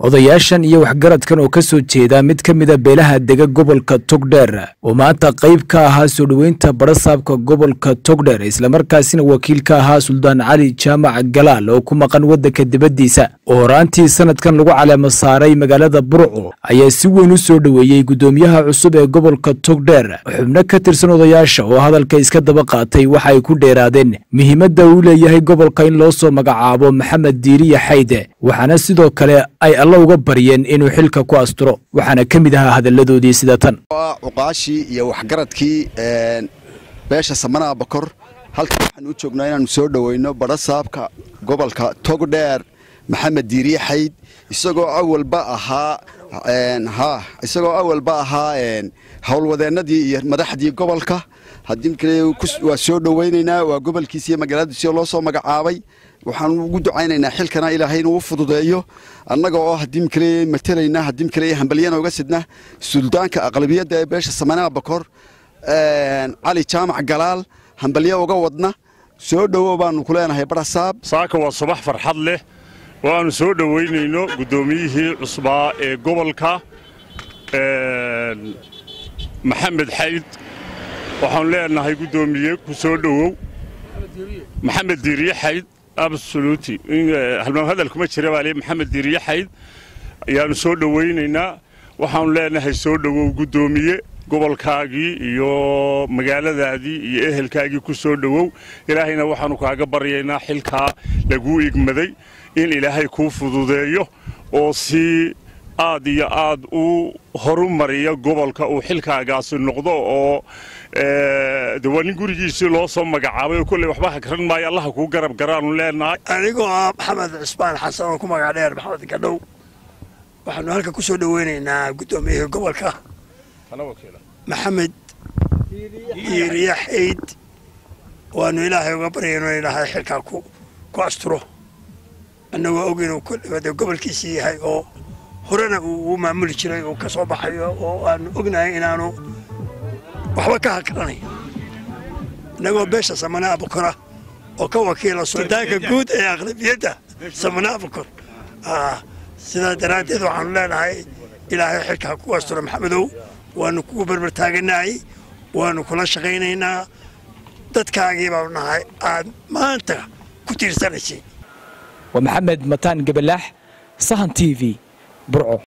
odayaashan iyo waxgaradkan oo ka soo jeeda mid ka mida beelaha dega gobolka togdheer oo maanta qayb ka ahaa soo dhoweynta barasaabka gobolka togdheer islamarkaasina wakiil ka ahaa suldaan cali jaamac galaal oo ku maqan waddanka dibaddiisa oo horaantii sanadkan lagu caleemo saaray magaalada burco ayaa si weyn u soo dhoweeyey guddoomiyaha cusub ee gobolka togdheer xubno ka tirsan odayaasha oo hadalka iska daba qaatay waxa ay ku dheeraadeen muhiimadda uu leeyahay gobolka in loo soo magacaabo maxamed diiriya xayde waxaana sidoo kale ay alla uga baryeen inuu xilka ku asturo waxaana ka mid ahaa hadalladoodii sida tan cuqaashii iyo waxgaradkii beesha samanaha bakor halkan waxaan u joognaa inaanu soo dhoweyno barasaabka gobolka togdheer maxamed diiriye xayd isagoo awalba ahaa ha isagoo awalba ahaa howlwadeennadii iyo madaxdii gobolka haddii kale waa soo dhoweynaynaa waa gobolkiisa iyo magaaladiisa loo soo magacaabay waxaan ugu ducaynaynaa xilkana ilaahay inuu u fududeeyo annaga oo haddii kale matalayna haddii kale hambalyana uga sidna suldaanka aqlabiyadda ee beesha samanaha bakor cali jaamac galaal hambalyo uga wadna soo dhowo baanu ku leenahay barasaab saaka waa subax farxad leh oo aanu soo dhoweynayno guddoomiyihii cusbaa ee gobolka maxamed xayd waxaanu leenahay guddoomiye ku soo dhowow maxamed diiriye xayd absoluti halmaam hadal kuma jira baa le maxamed diiriye xayd ayaanu soo dhowaynaynaa waxaanu leenahay soo dhowow guddoomiye gobolkaagii iyo magaaladaadii iyo ehelkaagii ku soo dhowow ilaahayna waxaanu kaaga baryaynaa xilkaa laguu igmaday in ilaahay kuu fududeeyo oo si aad iyo aad u horumariya gobolka uu xilkaagaasi noqdo oo de waa nin gurigiisii loo soo magacaabay oo kolley waxba hakran maayo allaha kuu garab garaanu leenahay anigoo ah maxamed cismaan xasan oo ku magac dheer maxamed gadhow waxaanu halka ku soo dhoweynaynaa guddoomiyihii gobolka maxamed diiriye xayd waanu ilaahay uga baryayno ilaahay xilkaa ku asturo annagoo og inuu kolleyba gobolkiisii yahay oo horena uu maamuli jiray uu ka soo baxayo oo aanu ognahay inaanu waxba ka hakranayn innagoo beesha samanaa bukora oo ka wakiila suldaanka guud ee aqlabiyadda samanaa bukor sidaa daraaddeed waxaanu leenahay ilaahay xilkaa ku asturo maxamedow waanu kugu berber taaganahay waanu kula shaqaynaynaa dadkaagii baanu nahay aad maanta ku tiirsanaysay waa maxamed mataan gabalaax sahan t v burco